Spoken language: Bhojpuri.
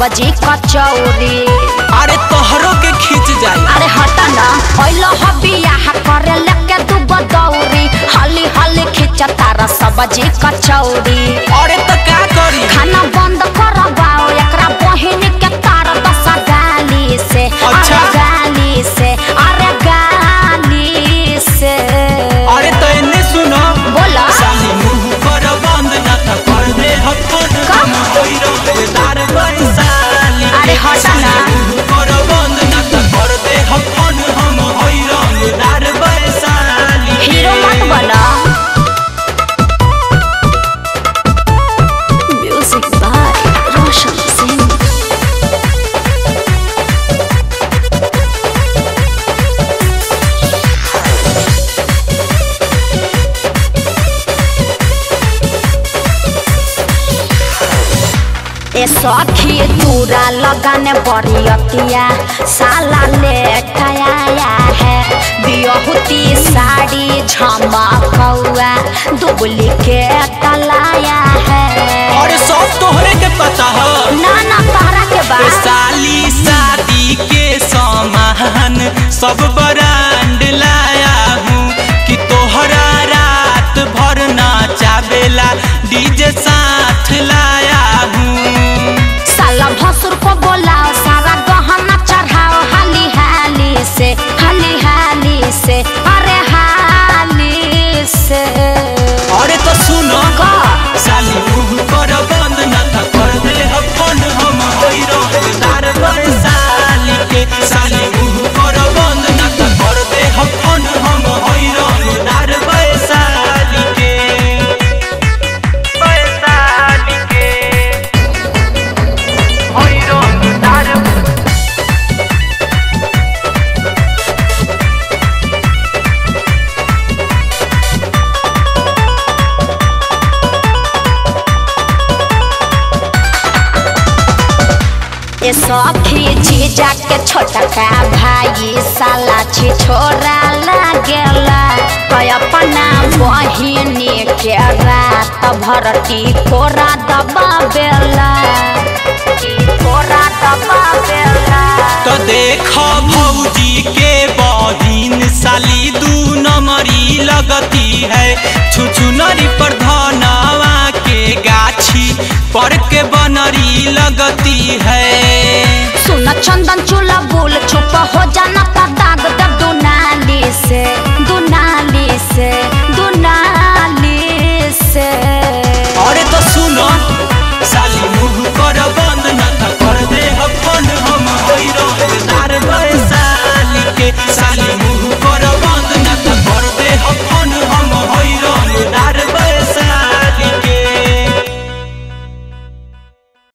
सब्जी कचौरी अरे तोहरो के खींच जाई अरे हटा ना ओइलो हबिया करे लेके दूगो दौरी हली हली खींच तारा सब्जी कचौरी अरे तो का करी खाना बंद करवाओ एकरा बहिन के तार दस गाली से अच्छा। अरे गाली से अरे गाली से अरे तो इन्हें सुनो बोला साली मुंह कर बंद ना तो कर दे हफन का? हम होई रंगदार बरसाली अरे हटा ना। साली मुंह कर बंद ना तो कर दे हफन हम होई रंगदार बरसाली हीरो मत बना म्यूजिक बाय रोशन सिंह ए सखी तूरा लगाने बरियतिया साला लेट आया है बियहुती साड़ी झमकौआ डुप्लीकेट लाया है और सब तोहरे के पता है ना ना तहरा के ए बाद साली शादी के सामान सब ब्रांड लाया हूँ कि तोहरा रात भर नाचावेला डीजे साथ लाया हूँ साला भसुर को बोलाओ सारा गहना चढ़ाओ हाली हाली से हाली हाली से अरे हाली से अरे तो सुनो का? साली मुंह कर बंद न था कर दे अपन हम होई रंगदार साली के साली मुंह कर बंद न था कर दे अपन हम होई रंगदार साली के साली के होई रंगदार ए सखी जीजा के छोटका भाई साला छी छोरा लागेला तो अपना बहिनी के रात भर टिकोरा दबावेला टिकोरा दबावेला तो देख भौजी के बहिन साली दू नंबरी लगती है छुछुनरी पर धनवा के गाछी पर के बनरी लगती है सुन चंदन चूल्हा बुल चुप हो जाना ता